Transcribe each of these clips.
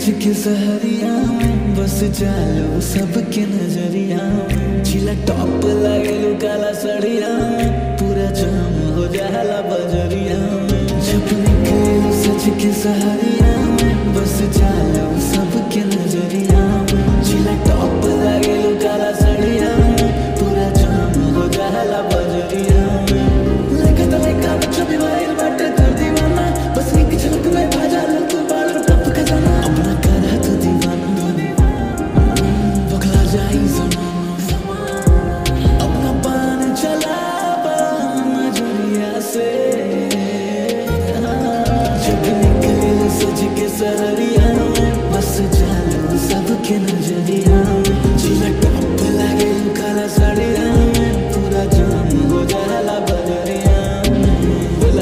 के सहरिया में बस चालो सबके नजरिया में छिला टॉप लगेलू काला सड़िया में पूरा जाम हो जाला बजरिया में जब निकलू सच के सहरिया में बस चालो सबके नजरिया में छिला टॉप लगेलू काला सड़िया में पूरा जाम हो जाला बजरिया में लेके तो लेका बच्चों भी वाइल बाटे कर दीवाना बस एक झलक में भाजा लो तू बाल टप खजाना अपना करा तो दीवाना बखला जाई जमाना अपना पान चला नजरिया से जब निकले सज के सहरिया में बस जालो सबके नजरिया में जिला टॉप लागे काला साड़िया में पूरा जाम हो जाला बजरिया में बोला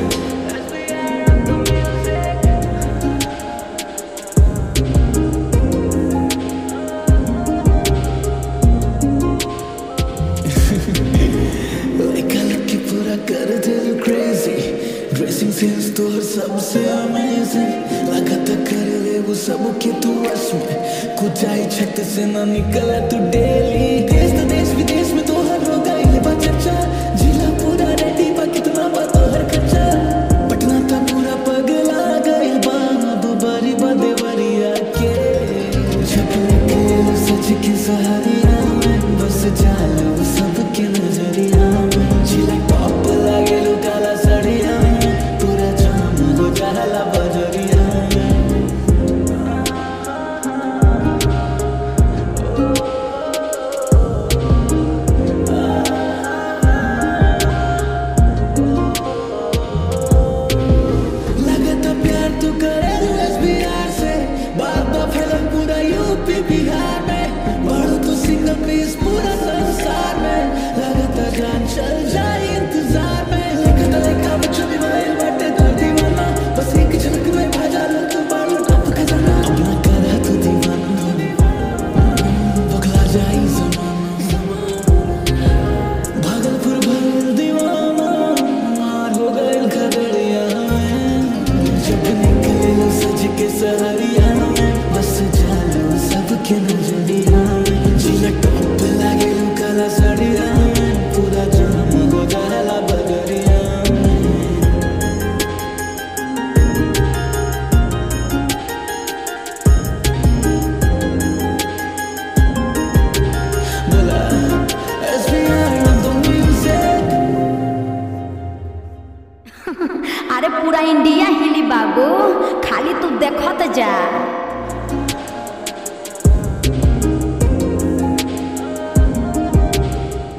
कलर की पूरा कर दिल क्रेजी ड्रेसिंग सेंस तो हर सबसे अमेजिंग लगा था कर ले वो सब के तू वश में कुछ आई छत से ना निकला तू डेली देश तो देश विदेश में तो हर होगा ये बात चर्चा जिला पूरा रेडी बा कितना बा तो हर खर्चा पटना था पूरा पगला गई बा अब बरी बा देवरिया के जब निकले सच के सहारिया में बस जालो सबके नजरिया में जिला टॉप लागे लो काला सड़िया में पूरा जाम हो जाला बजरिया में लगता प्यार तू करे बिहार से बात तो फैलन पूरा यूपी बिहार में बढ़ो तो सिंगल पीस पूरा संसार में लगता जान चल जाए इंतजार में लिखता लिखा बच्चों भी वाइल बाटे कर दीवाना बस एक झलक में भाजा लो तू बाल टप खजाना अपना करा तू दीवाना बखला जाई जमाना भागलपुर भर दीवाना मार हो गए खगड़िया में जब निकले सज के सहरिया में बस जालो सबके नजरिया में जिला टॉप लागे काला सड़िया में पूरा जाम हो जाला बगरिया में बोला SBR on the music अरे पूरा इंडिया हिली बाबू खाली तू देखत जा